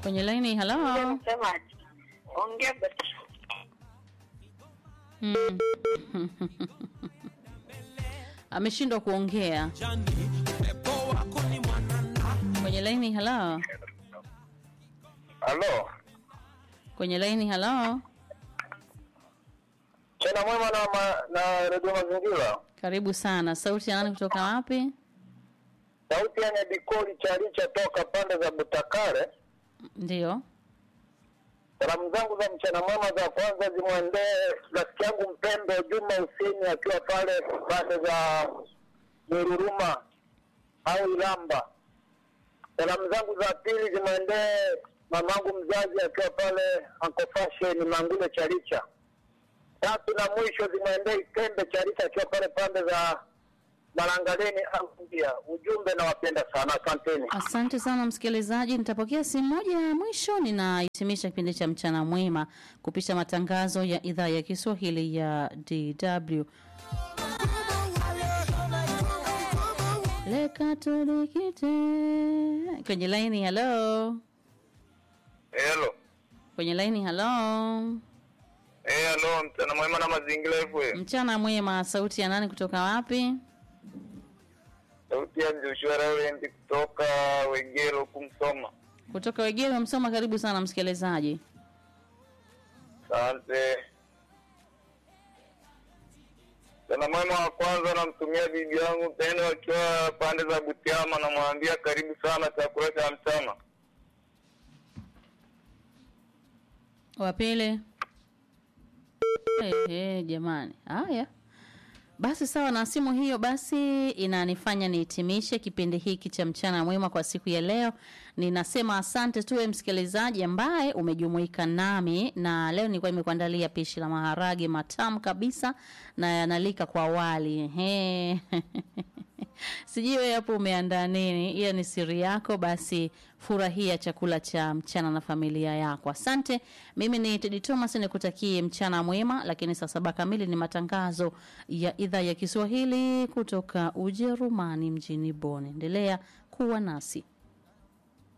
kwenye laini. Halo. Msemaji, ongea basi. Mm. Ameshindwa kuongea kwenye laini. Halo, Halo, kwenye laini. Halo, tena mwema na, ma, na redio Mazingira. karibu sana. Sauti ya nani kutoka wapi? Sauti ya Nyabikoli Charicha toka pande za Butakare. Ndio. Salamu zangu za mchana mwema za kwanza zimwendee rafiki yangu mpendwa Juma Husini akiwa pale pande za Nyururuma au Ilamba. Salamu zangu za pili zimwendee mamangu mzazi akiwa pale Uncle Fashion Mangule Charicha. Tatu na mwisho zimwendee Ikembe Charicha akiwa pale pande za Malangaleni au India. Ujumbe nawapenda sana, asanteni. Asante sana msikilizaji, nitapokea simu moja ya mwisho. Ninahitimisha kipindi cha mchana mwema kupisha matangazo ya idhaa ya Kiswahili ya DW. Lekatolikite kwenye laini. Halo, Hello. kwenye laini. Halo, Eh, hello, mchana mwema na mazingira FM. mchana mwema. Sauti ya nani kutoka wapi? Sauti ya Joshua Rowland kutoka Wegero kumsoma. Kutoka Wegero Msoma. Karibu sana msikilizaji. Asante. Mchana mwema wa kwanza namtumia bibi yangu tena wakiwa pande za Butiama, namwambia karibu sana chakula cha mchana. wa pili Ehe, jamani haya basi sawa na simu hiyo basi inanifanya nihitimishe kipindi hiki cha mchana mwema kwa siku ya leo ninasema asante tuwe msikilizaji ambaye umejumuika nami na leo nilikuwa nimekuandalia pishi la maharage matamu kabisa na yanalika kwa wali Ehe. sijui wewe hapo umeandaa nini hiyo ni siri yako basi furahia chakula cha mchana na familia yako asante mimi ni tedi thomas nikutakie mchana mwema lakini saa saba kamili ni matangazo ya idhaa ya kiswahili kutoka ujerumani mjini bon endelea kuwa nasi